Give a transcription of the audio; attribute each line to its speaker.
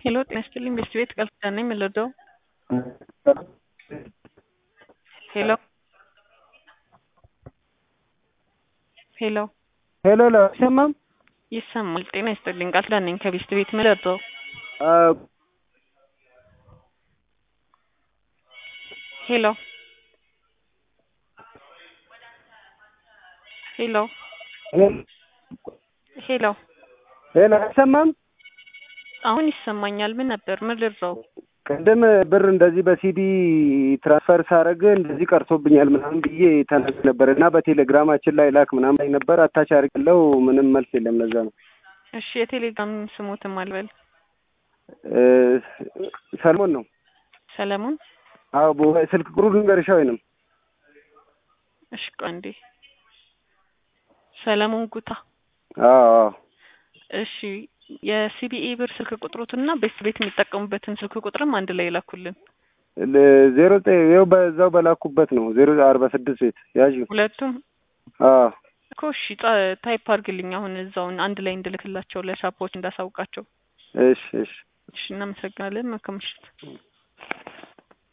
Speaker 1: ሄሎ ጤና ይስጥልኝ ቤስት ቤት ቃል ኪዳን ነኝ የምንወደው ሄሎ ሄሎ
Speaker 2: ሄሎ ሄሎ አይሰማም?
Speaker 1: ይሰማል። ጤና ይስጥልኝ ቃል ኪዳን ነኝ ከቤስት ቤት የምንወደው ሄሎ ሄሎ ሄሎ
Speaker 2: ሄሎ አይሰማም?
Speaker 1: አሁን ይሰማኛል። ምን ነበር? ምን ልርዳው?
Speaker 2: ቅድም ብር እንደዚህ በሲዲ ትራንስፈር ሳረግ እንደዚህ ቀርቶብኛል ምናምን ብዬ ተናግሬ ነበር እና በቴሌግራማችን ላይ ላክ ምናምን ላይ ነበር አታች አድርግለው ምንም መልስ የለም። ለዛ ነው።
Speaker 1: እሺ የቴሌግራም ስሞትም አልበል
Speaker 2: እ ሰለሞን ነው።
Speaker 1: ሰለሞን
Speaker 2: አዎ በ- ስልክ ቁጥሩ ልንገርሽ ወይንም
Speaker 1: እሺ ቆይ አንዴ ሰለሞን ጉታ
Speaker 2: አዎ አዎ
Speaker 1: እሺ የሲቢኢ ብር ስልክ ቁጥሩትና ቤት ቤት የሚጠቀሙበትን ስልክ ቁጥርም አንድ ላይ ይላኩልን።
Speaker 2: ለ- ዜሮ ዘጠኝ ይኸው በዛው በላኩበት ነው ዜሮ አርባ ስድስት ቤት ያዥ
Speaker 1: ሁለቱም
Speaker 2: አዎ
Speaker 1: እኮ እሺ ጻ- ታይፕ አድርግልኝ አሁን እዛውን አንድ ላይ እንድልክላቸው ለሻፖች እንዳሳውቃቸው።
Speaker 2: እሺ እሺ
Speaker 1: እሺ እናመሰግናለን። መልካም ምሽት።